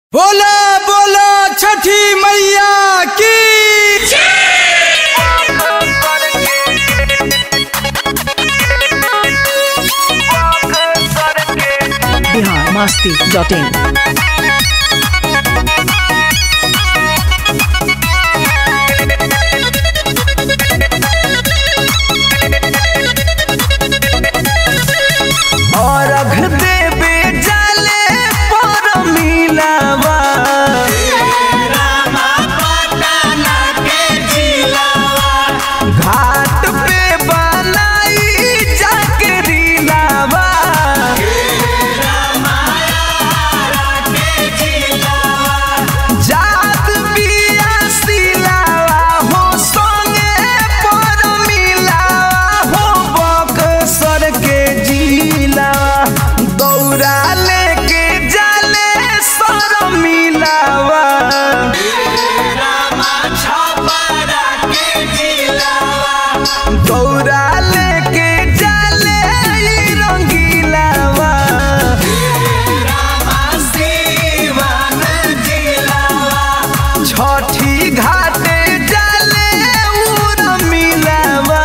बोला बोला छठी मैया की बिहार मस्ती डॉट इन अर्घ देवे जाले पर मिलावा घाट पे बनाई जाके लावा जात बिया सिलावा हो संगे पर मिलावा हो बक्सर के जिलावा दौड़ा लेके जाले सर मिलावा दौड़ा लेके जाले ई रंगीलावा छठी घाटे जाले उर मिलावा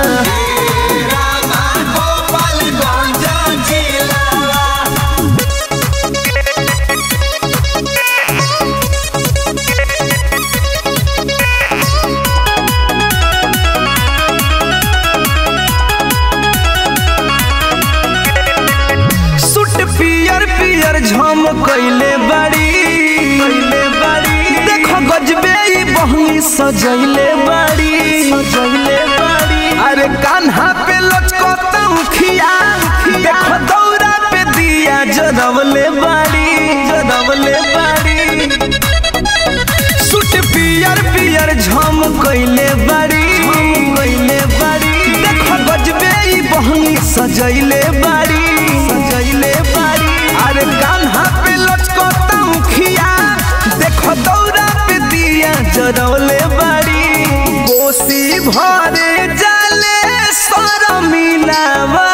सूट पियर पियर झम कैले बाड़ी कैले बाड़ी देखो गजबे ई बहनी सजैले बाड़ी सजैले बाड़ी अरे कान्हा पे लचकता मुखिया देखो दौरा पे दिया जरवले बाड़ी जरवले बाड़ी सूट पियर पियर झम कैले बाड़ी कैले बाड़ी देखो गजबे ई बहनी सजैले बाड़ी सजैले बाड़ी अरे कान्हा पे लचकता मुखिया देखो दौरा पे दिया जरौले बाड़ी कोसी भरे जाले सर मिलावा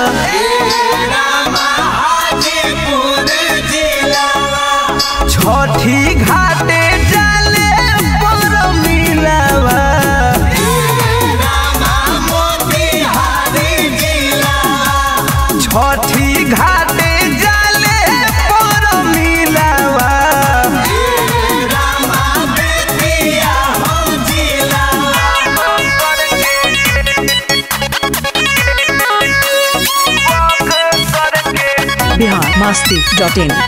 छठी घाटे जाले पर मिलावा छठी घाटे जाले पर मिलावा बिहार मस्ती डॉट इन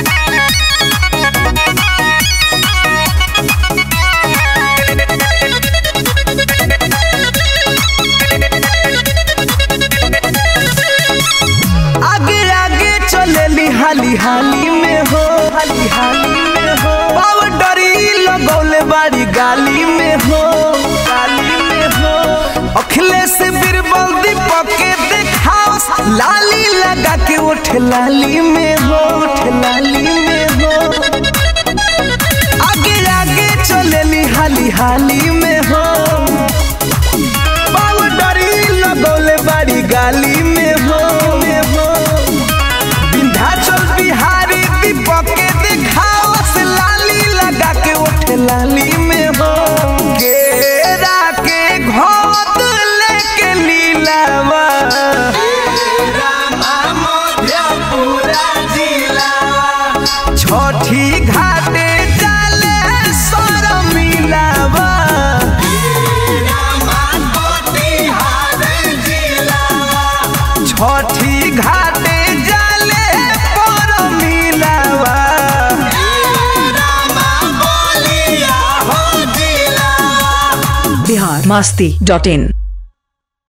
आगे आगे चलेली हाली हाली में हो हाली हाली में हो पाउडरी लगौले बाड़ी गाली में हो गाली में हो अखिलेश बीरबल दीपक के देखाओ लाली लगा के उठ लाली में हो उठ लाली में हो आगे आगे चलेली हाली हाली में हो पाउडरी लगौले बाड़ी गाली में हो में हो विंध्याचल बिहारी दीपक के दिखाओ से लाली लगा के उठ लाली में हो केरा के घोट लेके लीलावा छठी घाटे जाले सर मिलावा छठी घाटे जाले पर मिलावा बिहार मस्ती डॉट इन